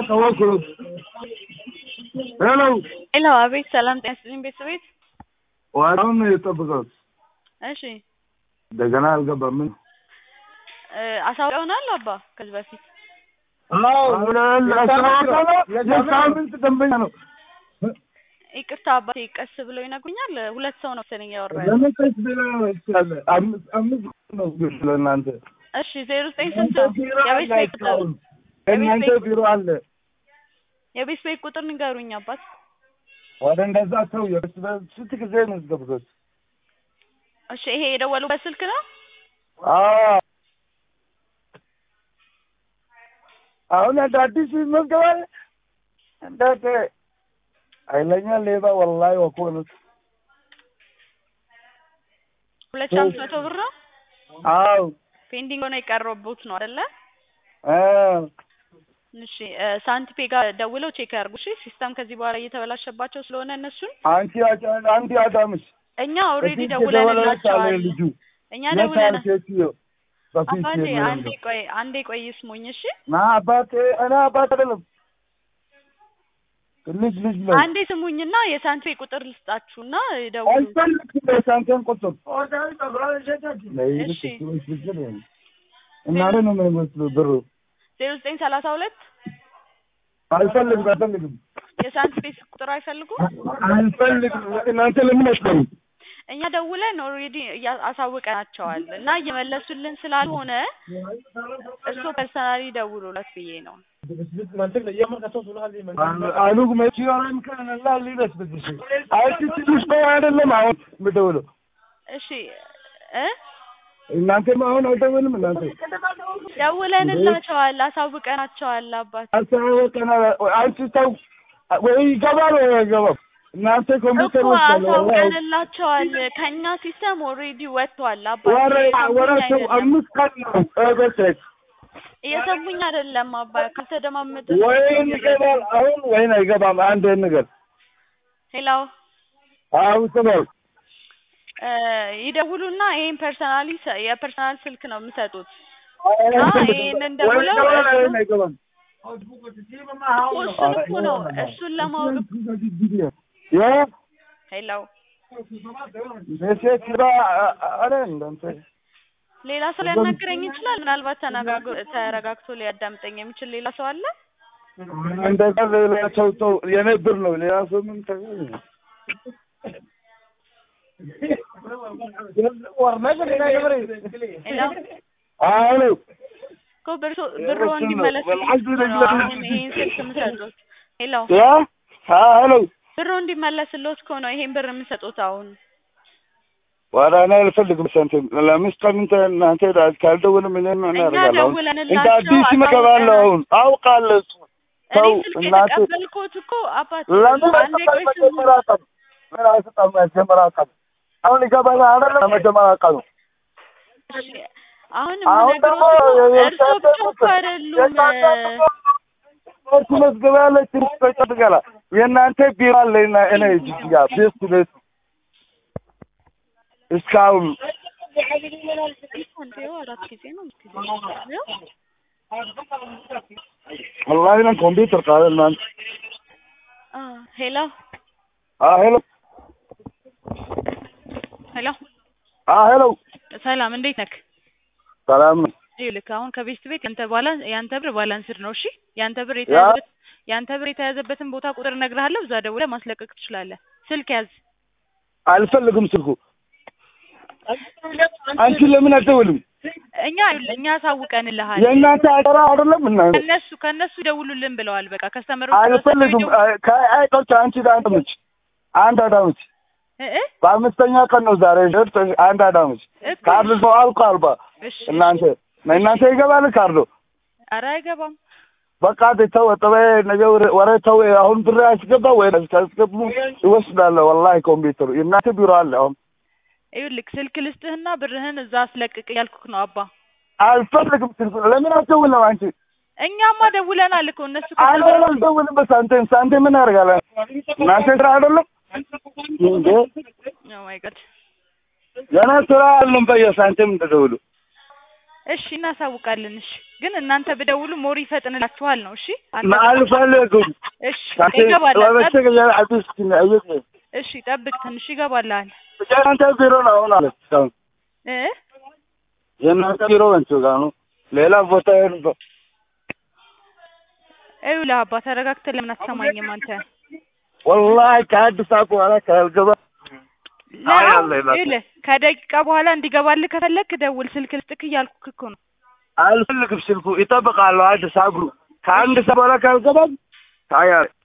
ተወኩት። ሄሎ ሄሎ፣ አቤት። ሰላም ጤና ይስጥልኝ ቤተሰቤት። ዋናውን ነው የጠብቀው። እሺ እንደገና አልገባም። ምን እ አሳውቀውናል አባ ከዚህ በፊት የሳምንት ደንበኛ ነው። ይቅርታ አባቴ፣ ቀስ ብለው ይነግሩኛል። ሁለት ሰው ነው መሰለኝ ያወራ ያለው። ለምን ቀስ ብለህ ይችላል? አምስት አምስት ነው ግን ለእናንተ እሺ ዜሮ ዘጠኝ ስንት የቤት ቤት ቁጥር እናንተ ቢሮ አለ። የቤት ቤት ቁጥር ንገሩኝ አባት። ወደ እንደዛ ሰው የበስ ስንት ጊዜ ነው የምትገብቶት? እሺ ይሄ የደወሉበት ስልክ ነው? አዎ አሁን እንደ አዲስ ይመዝገባል። እንዳት ኃይለኛ ሌባ ወላሂ ወኮኑት። ሁለት ሺህ አምስት መቶ ብር ነው አዎ ፔንዲንግ ሆነ የቀረቡት ነው አይደለ? አዎ እሺ እ ሳንቲፔ ጋር ደውለው ቼክ ያርጉ። እሺ ሲስተም ከዚህ በኋላ እየተበላሸባቸው ስለሆነ እነሱን አንቺ አጫ- አንቺ አዳምሽ እኛ ኦልሬዲ በፊት የደወለች አለ ደውለንላቸዋል። ልጁ እኛ የት ደውለን አለ ሴትዮ? በፊት አባቴ የለም አንዴ ነው። ቆይ አንዴ ቆይ ይስሙኝ እሺ። ና አባቴ እኔ አባት አይደለም ልጅ ልጅ ነው። አንዴ ስሙኝና የሳንቲፔ ቁጥር ልስጣችሁና ደውሉ። አልፈልግም የሳንቲም ቁጥር እሺ። እናንተ ነው የሚመስለው ብሩ ዜሮ ዘጠኝ ሰላሳ ሁለት አልፈልግም አልፈልግም የሳንቲፔ ቁጥር አይፈልጉም? አልፈልግም እናንተ ለምን አትበሉ እኛ ደውለን ኦልሬዲ አሳውቀናቸዋል እና እየመለሱልን ስላልሆነ እርስዎ ፐርሰናሊ ደውሉለት ብዬ ነው። አሉግ መቺዮራን ከነላ ሊደስ ብትሽ አይቲ ትንሽ ነው አይደለም አሁን የምደውለው እሺ እ እናንተም አሁን አልደውልም እናንተ ደውለንላቸዋል አሳውቀናቸዋል አባት አሳወቀና አንቺ ተው ወይ ይገባል ወይ አይገባም እናንተ ኮምፒውተር እኮ ውስጥ ያለው አሳውቀንላቸዋል ከእኛ ሲስተም ኦልሬዲ ወጥቷል አባት ወረ ወረ እየሰሙኝ ሰው አይደለም አምስት ቀን ነው በሰት እየሰሙኝ አይደለም አባ ካልተደማመጠ ወይን ይገባል አሁን ወይን አይገባም አንድ ነገር ሄሎ አሁን ስበል እ ይደውሉና ይሄን ፐርሰናሊ የፐርሰናል ስልክ ነው የምሰጡት ይሄንን ደውለው ወይን አይገባም እኮ እሱን እኮ ነው እሱን ለማወቅ ያ ሄሎ ሜሴጅ ስራ አረ እንዳንተ ሌላ ሰው ሊያናግረኝ ይችላል ምናልባት ተነጋግሮ ተረጋግቶ ሊያዳምጠኝ የሚችል ሌላ ሰው አለ እንደዛ ሌላ ሰው ሰው የኔ ብር ነው ሌላ ሰው ምን ተ ሄሎ አሎ እኮ ብርሶ ብሮ እንዲመለስ ነው አሁን ይሄን ስልክ የምሰጡት ሄሎ ያ አሎ ብሮ እንዲመለስልዎት እኮ ነው ይሄን ብር የምሰጡት አሁን ዋላ እኔ አልፈልግም ሳንቲም ለአምስት ቀን እንተ እናንተ ካልደወልም እኔ ምን እኛ አደርጋለሁ አሁን ደውለንላቸው እንደ አዲስ ይመገባለሁ አሁን አውቃለሁ እሱ እኔ ሰው ስልክ እናንተ የተቀበልኩት እኮ አባት ለምን አንዴ ቆይ ስሙ መጀመሪያ ቀን ምን አይሰጣም መጀመሪያ ቀን አሁን ይገባል አይደለም መጀመሪያ ቀኑ እሺ አሁን አሁን ደግሞ የምነግሮት እርስዎ ብቻ እኮ አይደሉም እርሱ መዝገብ ያለ ትንሽ ተጨብገላ የእናንተ ቢሮ አለ እና እኔ እጅግ ጋር ቤት ቤት እስካሁን አንዴ አራት ጊዜ ነው አምስት ጊዜ ነው ወላሂ ነን ኮምፒውተር ቃል እናንተ አ ሄሎ አ ሄሎ ሄሎ አ ሄሎ ሰላም እንዴት ነክ? ሰላም ነው ይኸውልህ አሁን ከቤት ቤት ያንተ ባላንስ ያንተ ብር ባላንስድ ነው። እሺ ያንተ ብር የተያዘበት ያንተ ብር የተያዘበትን ቦታ ቁጥር እነግርሃለሁ። እዛ ደውለህ ማስለቀቅ ትችላለህ። ስልክ ያዝ። አልፈልግም ስልኩ አንቺ ለምን አትደውልም እኛ ይኸውልህ እኛ አሳውቀንልሃል። የእናንተ አደራ አይደለም እናንተ ከነሱ ከነሱ ደውሉልን ብለዋል። በቃ ከስተመሮች አልፈልግም ከአይቆች አንቺ አዳምች አንድ አዳምች እ እ በአምስተኛ ቀን ነው ዛሬ ሸርጥ አንድ አዳምች እኮ ካርድ ሰው አልኩ አልባ እሺ እናንተ እናንተ ይገባል ካርዶ ኧረ አይገባም። በቃ ተው ጠበ ነገ ወረ ተው አሁን ብር አስገባ ወይ አስገቡ ይወስዳለሁ ወላሂ ኮምፒውተሩ የእናንተ ቢሮ አለ አሁን ይኸውልህ ስልክ ልስጥህና ብርህን እዛ አስለቅቅ እያልኩህ ነው አባ። አልፈልግም ስልኩ ለምን አትደውልም አንቺ እኛማ ደውለናል እኮ እነሱ አንድ አልደውልም በሳንቲም ሳንቲም ምን ያደርጋል እናንተ ስራ አይደለም እንዴ ኦ ማይ ጋድ ገና ስራ አለም በየሳንቲም እንደደውሉ እሺ እናሳውቃለን። እሺ ግን እናንተ ብደውሉ ሞር ይፈጥንላችኋል ነው። እሺ አንተ አልፈልግም እሺ ይገባል። ወበቸገ አዲስ አይቅ እሺ ጠብቅ ትንሽ ይገባልሃል የእናንተ ቢሮ ነው አሁን አለ እስካሁን እ የእናንተ ቢሮ ወንቹ ጋር ነው ሌላ ቦታ ሄዱ ይኸውልህ አባ ተረጋግተህ ለምን አትሰማኝም አንተ? ወላሂ ከአዲስ አበባ በኋላ ካልገባ አይ አለ ይላል። ይኸውልህ ከደቂቃ በኋላ እንዲገባልህ ከፈለግክ ደውል ስልክ ልስጥክ እያልኩህ እኮ ነው። አልፈልግም ስልኩ ይጠብቃለሁ አዲስ አብሩ ከአንድ ሰዓት በኋላ ካልገባ ታያ